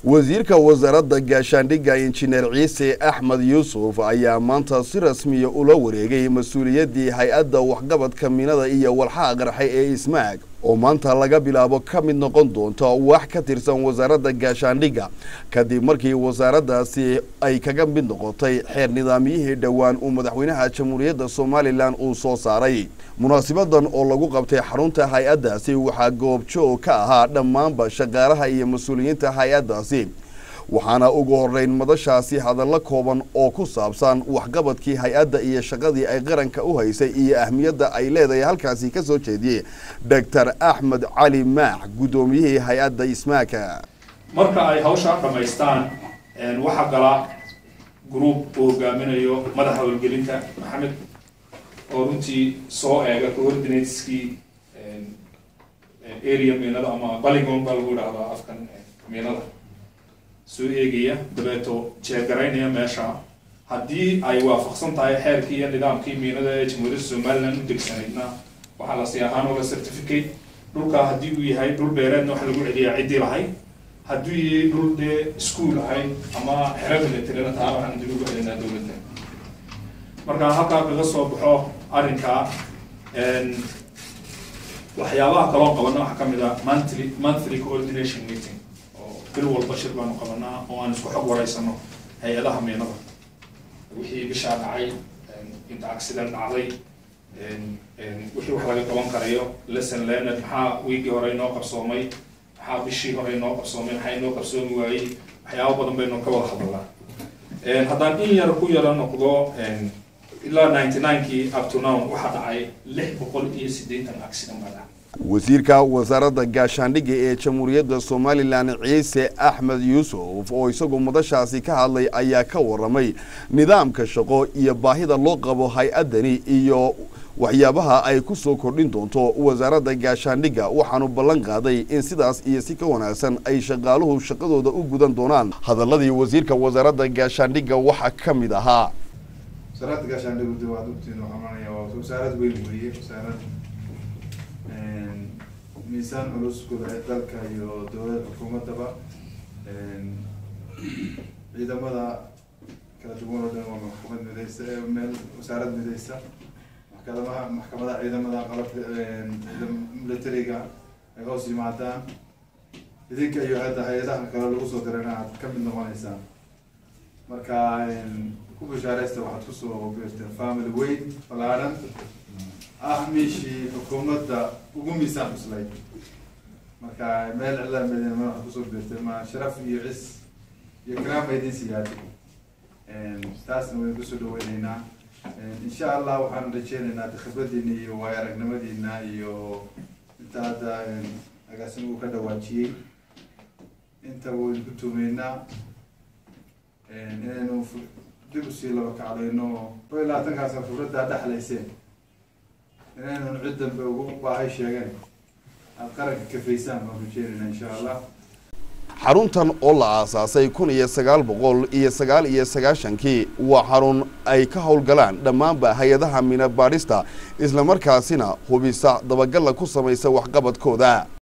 wasiirka wasaaradda gaashaandhigga injineer ciise axmed yuusuf ayaa maanta si rasmiya ula wareegay mas-uuliyaddii hay-adda waxqabadka minada iyo walxaha qarxe ee ismaag oo maanta laga bilaabo ka mid noqon doonta wax ka tirsan wasaaradda gaashaandhigga kadib markii wasaaraddaasi ay kaga mid noqotay xeer nidaamyihii dhowaan uu madaxweynaha jamhuuriyadda somalilan uu soo saaray munaasibadan oo lagu qabtay xarunta hay-addaasi waxaa goobjoog ka ahaa dhammaanba shaqaalaha iyo mas-uuliyiinta hay-addaasi waxaana ugu horeyn madashaasi hadallo kooban oo ku saabsan waxqabadkii hay-adda iyo shaqadii ay qaranka u haysay iyo ahmiyadda ay leedahay halkaasi ka soo jeediyey doctor axmed cali maax guddoomiyihii hay-adda ismaaka marka ay hawshaa dhammaystaan waxaa gala group uu hogaaminayo madaxa howlgelinta maxamed oo runtii soo eega coordinateskii area miinada ama baligon baa lagu idhahdaa afkan miinada soo eegaya dabeeto jeegaraynaya meesha haddii ay waafaqsan tahay xeerkii iyo nidaamkii miinada ee jamhuuriyadda somaliland u degsanaydna waxaa la sii ahaan oga certificate dhulka haddii uu yahay dhul beereedna waxa lagu celiyaa ciddii lahayd hadduu yahay dhul dee ischool ahayd ama xero milatarina taa waxaan dib ugu celinaa dowladda marka halkaa kaga soo baxo arrinkaa waxyaabaha kaloo qabana waxaa kamid a monthly monthly coordination meeting bil walba shir baanu qabanaa oo aan isku xog waraysano hay-adaha miinada wixii bishaa dhacay inta accident dhacday wixii wax laga qaban karayo lesson learned maxaa wiigii hore inoo qabsoomay maxaa bishii hore inoo qabsoomay maxaa inoo qabsoomi waayey waxyaaba badan baynu ka wada hadalnaa haddaan in yar ku yaro noqdo ilaa ninety ninekii up to now waxaa dhacay lix boqol iyo siddeetan accident baa dhacay wasiirka wasaaradda gaashaandhigga ee jamhuuriyadda somalilan ciise axmed yuusuf oo isagu madashaasi ka hadlay ayaa ka waramay nidaamka shaqo iyo baahida loo qabo hay-addani iyo waxyaabaha ay ku soo kordhin doonto wasaaradda gaashaandhigga waxaanu ballan qaaday in sidaas iyo si ka wanaagsan ay shaqaaluhu shaqadooda u gudan doonaan hadaladii wasiirka wasaaradda gaashaandhigga waxaa ka mid ahaa wasaaradda gaashaandhiggu waad ogtiin waxaa maanaya waa wasaarad weyn weeye wasaarad miisaan culus gudaha dalka iyo dowlada xukuumaddaba ciidamada kala duwan oo dhan waa maxkamad midaysa meel wasaarad midaysa maxkamadaha maxkamadaha ciidamada qalabka militariga ay hoos yimaadaan idinka iyo hadda hay-adaha kale lagu soo dirayna aad ka mid noqoneysaan marka ku bishaareysta waxaad kusoo beerteen family weyn ballaaran ah meeshii xukuumadda ugu miisaan cuslay marka meel cilaa medina ma waxaad kusoo beerteen ma sharaf iyo cis iyo karaama idin siyaado taasna waynu kusoo dhaweyneynaa insha allah waxaan rajeyneynaa khibradiina iyo waayo aragnimadiina iyo inta hadda agaasin uu ka dhawaajiyey inta waynu ku tuumeynaa inaynu dib usii laba kacdayno ko iyo labaatankaasa khibraddaa dhexlayseen inaynan cid dambe ugu baahay sheegeen aada qaranka kafaysaan waan rajeynayna insha allah xaruntan oo la aasaasay kun iyo sagaal boqol iyo sagaal iyo sagaashankii waa xarun ay ka howlgalaan dhammaanba hay-adaha mina baadhista islamarkaasina hubisa dabagalla ku samaysa waxqabadkooda